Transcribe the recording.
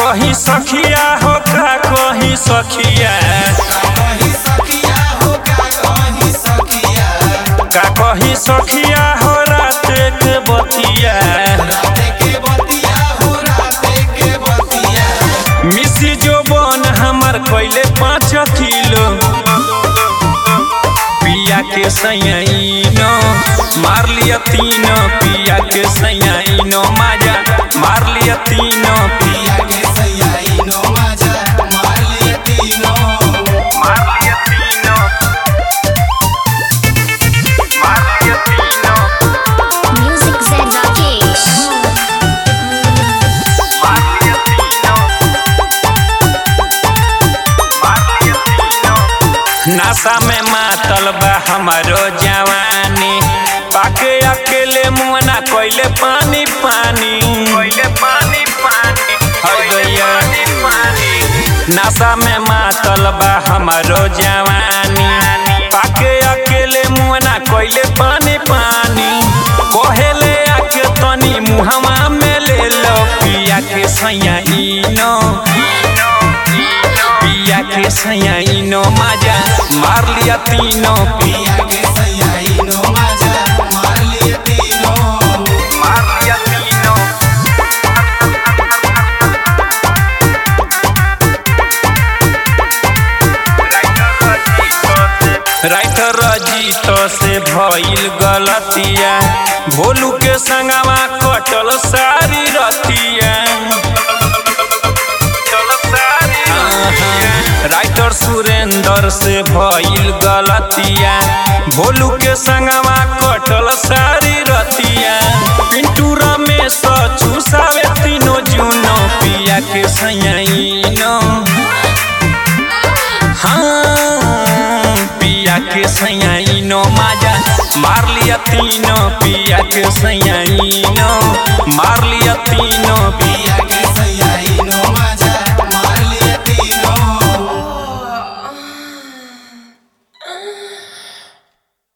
कही सखिया हो का कही सखिया कहीं सखिया हो का कहीं सखिया का कही सखिया हो रात के बतिया राते के बतिया हो राते के बतिया मिसी जो बन हमर कैले पाँच किलो पिया के सैनो मार लिया तीनो पिया के सैनो माजा मार लिया तीनो पिया के सैयाई नो मजा मार लिए तीनों मार लिया तीनो मार लिया तीनो Music Zed Rakesh. मार लिया तीनो मार लिया तीनो नशा में मातल बा हमारो जवानी पाके अकेले मुआना कोइले पानी पानी कोइले पानी पानी हर गया नशा में मातल बा हमारो जवानी पाके अकेले मुआना कोइले पानी पानी कोहेले आके तनी मुहवा में ले लो पिया के सैया इनो पिया के सैनो मजा मार लिया तीनों पिया के सैयाई नो मजा मार लिए तीनों मार लिया तीनों राइटर रजीत से भइल गलतिया भोलू के संगवा कटल सारी रतिया राइटर सुरेंद्र से भइल गलतिया भोलू के संगवा कटल सारी रतिया पिंटू रमेश चूसावे तीनों जूनो पिया के सैनो हाँ पिया के सैनो माजा मार लिया तीनों पिया के सैनो मार लिया तीनों पिया के